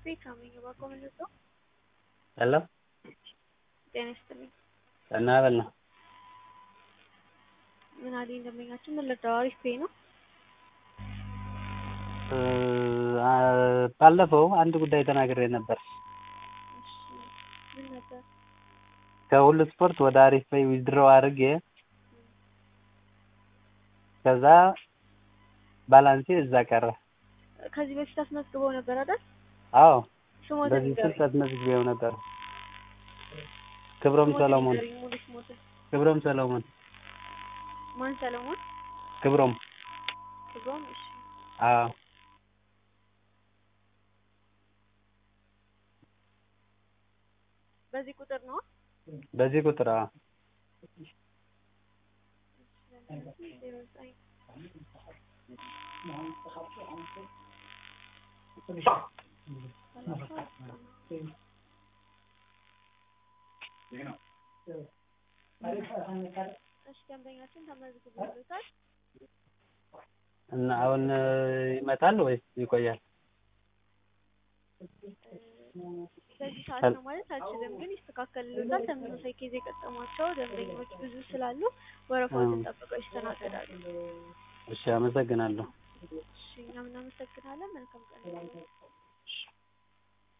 ቤካምኝ ባቆምልጠው ሄሎ ጤና ይስጥልኝ። ጤና በል ነው። ምን አለኝ ደንበኛችን ምን ልርዳው? አሪፍ ፔይ ነው። ባለፈው አንድ ጉዳይ ተናግሬ ነበር። እሺ ምን ነበር? ከሁሉ ስፖርት ወደ አሪፍ ፔይ ዊዝድሮው አድርጌ ከዛ ባላንሴ እዛ ቀረ። ከዚህ በፊት አስመዝግበው ነበር አይደል? አዎ ስሞትን በዚህ ስልክ ንገሩኝ። አስመዝግቤው ነበር። ክብሮም ስሞትን ሰሎሞን ንገሩኝ፣ ሙሉ ስሞትን። ክብሮም ሰሎሞን ማን ሰለሞን? ክብሮም ክብሮም። እሺ አዎ በዚህ ቁጥር ነው? በዚህ ቁጥር አዎ ዜሮ ዘጠኝ እሺ ደንበኛችን ተመዝግቦለታል። እና አሁን ይመጣል ወይስ ይቆያል? በዚህ ሰዓት ነው ማለት አልችልም፣ ግን ይስተካከልልዎታል። ተመሳሳይ ኬዝ የገጠሟቸው ደንበኞች ብዙ ስላሉ ወረፋዎትን ጠብቀው ይስተናገዳሉ። እሺ አመሰግናለሁ። እሺ እኛም እናመሰግናለን። መልካም ቀን